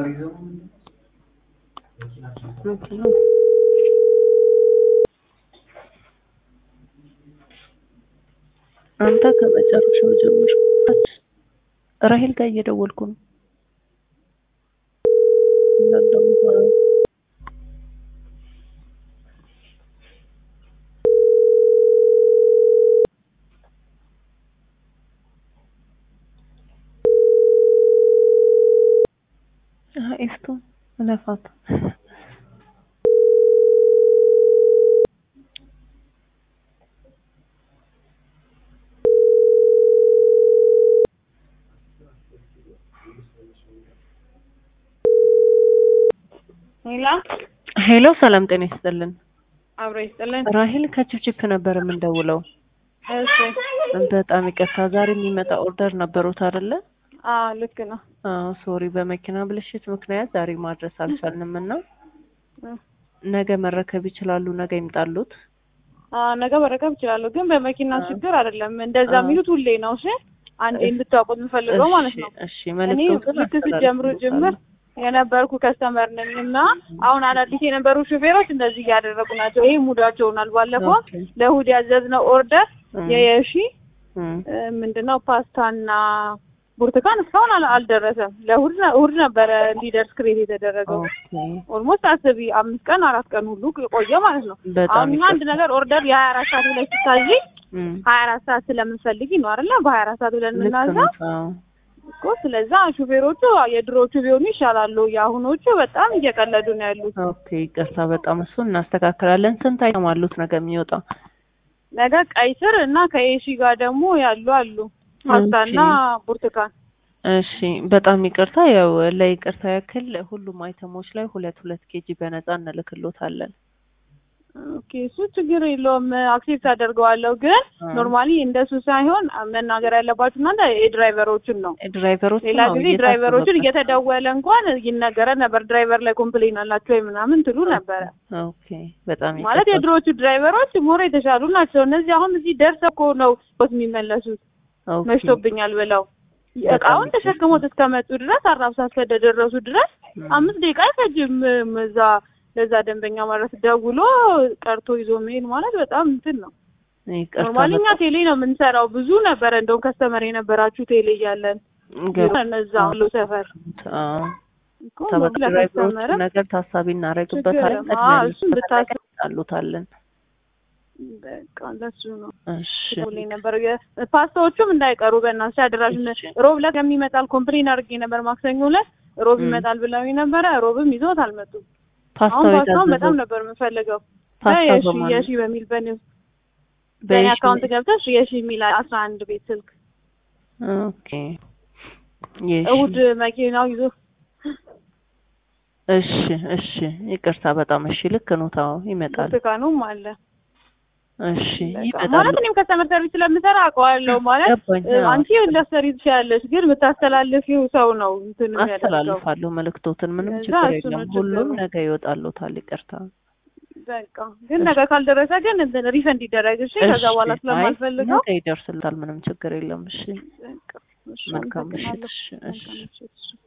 መኪናው አንተ ከመጨረሻው ጀምር። ራሄል ጋር እየደወልኩ ነው። እንዳንዳው ኤፍቱ እለፋት ሄላ ሄሎ፣ ሰላም ጤና ይስጥልን። አብሮ ይስጥልን። ራሄል ከችፕችፕ ነበር የምንደውለው። እሺ። በጣም ይቅርታ፣ ዛሬ የሚመጣ ኦርደር ነበሩት አይደለ? አዎ ልክ ነው። አዎ፣ ሶሪ በመኪና ብልሽት ምክንያት ዛሬ ማድረስ አልቻልንም እና እ ነገ መረከብ ይችላሉ። ነገ ይምጣሉት። አዎ ነገ መረከብ እችላለሁ፣ ግን በመኪና አዎ። ችግር አይደለም። እንደዛ አዎ። የሚሉት ሁሌ ነው። እሺ አንዴ እንድታውቁት የምፈልገው ማለት ነው። እሺ፣ እኔ መልዕክቶትን ልክ ስትጀምሩ ጅምር የነበርኩ ከስተመር ነኝ እና አሁን አዳዲስ የነበሩ ሹፌሮች እንደዚህ እያደረጉ ናቸው። ይሄ ሙዳቸው ሆኗል። ባለፈው ኦኬ። ለእሑድ ያዘዝነው ኦርደር እም፣ የየሺ እም፣ እ፣ ምንድነው ፓስታና ብርቱካን እስካሁን አል- አልደረሰም። ለእሑድ ነ- እሑድ ነበረ እንዲደርስ ክሬት የተደረገው። ኦኬ። ኦልሞስት አስቢ አምስት ቀን አራት ቀን ሁሉ ቆየ ማለት ነው። በጣም አሁን እኛ አንድ ይቅርታ። ነገር ኦርደር የሀያ አራት ሰዓት ብለሽ ስታዚ እም፣ ሀያ አራት ሰዓት ስለምንፈልጊ ነው አይደለ? በሀያ አራት ሰዓት ብለን ልክ የምናዘው ነው። አዎ። እኮ። ስለዛ ሹፌሮቹ የድሮዎቹ ቢሆኑ ይሻላሉ። የአሁኖቹ በጣም እየቀለዱ ነው ያሉት። ኦኬ፣ ይቅርታ በጣም እሱን እናስተካክላለን። ስንት አይተም አሉት ነገ የሚወጣ? ነገ ቀይ ስር እና ከኤሺ ጋር ደግሞ ያሉ አሉ ፓስታና ብርቱካን። እሺ በጣም ይቅርታ። ያው ለይቅርታ ያክል ሁሉም አይተሞች ላይ ሁለት ሁለት ኬጂ በነፃ እንልክሎታለን። ኦኬ እሱ ችግር የለውም አክሴፕት አደርገዋለሁ። ግን አ። ኖርማሊ እንደሱ ሳይሆን መናገር ያለባችሁ እናንተ የድራይቨሮችን ነው። ድራይቨሮች ሌላ ጊዜ ድራይቨሮችን እየተደወለ እንኳን ይነገረን ነበር። ድራይቨር ላይ ኮምፕሌን አላቸው ወይ ምናምን ትሉ ነበረ። ኦኬ በጣም ማለት ይቅርታ። የድሮዎቹ ድራይቨሮች ሞር የተሻሉ ናቸው። እነዚህ አሁን እዚህ ደርሰው እኮ ነው ቦት የሚመለሱት ኦኬ፣ መሽቶብኛል ብለው እቃውን ተሸክሞት እስከመጡ ድረስ አራብሳ እስከደረሱ ድረስ እም፣ አምስት ደቂቃ አይፈጅም። እዛ ለዛ ደንበኛ ማለት ደውሎ ቀርቶ ይዞ መሄድ ማለት በጣም እንትን ነው። ይቅርታ ኖርማሊ እኛ በጣም ቴሌ ነው የምንሰራው። ብዙ ነበረ እንደውም ከስተመር የነበራችሁ ቴሌ እያለን ገባ- እነዛ ሁሉ ሰፈር አዎ። እኮ ተበቅ ድራይቨሮች ለከስተመርም ነገር ታሳቢ እናደርግበታለን። ችግር የለም። አዎ፣ እሱን ብታስ- አሉታለን። በቃ ለሱ ነው እሺ ሁሌ ነበር ፓስታዎቹም እንዳይቀሩ በእናትሽ አደራሽን እሺ። ሮብ ዕለት የሚመጣል ኮምፕሌን አድርጌ ነበር። ማክሰኞ ዕለት ሮብ እም። ይመጣል ብለው ነበረ። ሮብም ይዞት አልመጡም። አሁን ፓስታው ፓስታውን በጣም የታዘዘው ነበር የምፈልገው። ፓስታ የሺ በማን የሺ በሚል በኔ በኔ በየሺ- አካውንት ገብተሽ የሺ የሚል አስራ አንድ ቤት ስልክ ኦኬ የሺ እሑድ መኪናው ይዞ እሺ እሺ ይቅርታ በጣም እሺ ልክ ነው ታው ይመጣል ብርቱካኑም አለ። እሺ በቃ ይመጣል ማለት እኔም ከስተመር ሰርቪስ ስለምሰራ አውቀዋለሁ። ማለት ገባኝ እ፣ አዎ። አንቺ ልትሰሪ ትችያለሽ፣ ግን የምታስተላልፊው ሰው ነው እንትን የሚያደርገው። አስተላልፋለሁ መልእክቶትን ምንም ለዛ ችግር እሱ ነው የለም ሁሉም ችግሩ። ነገ ይወጣሉታል ይቅርታ በቃ ግን ነገ ካልደረሰ ግን እንትን ሪፈንድ ይደረግ እሺ። ከዛ እሺ፣ በኋላ አይ ስለማልፈልገው ነገ ይደርስልታል ምንም ችግር የለም እሺ በቃ እሺ፣ መልካም ምሽት አመሰግናለሁ። እሺ እሺ መልካም ምሽት፣ እሺ።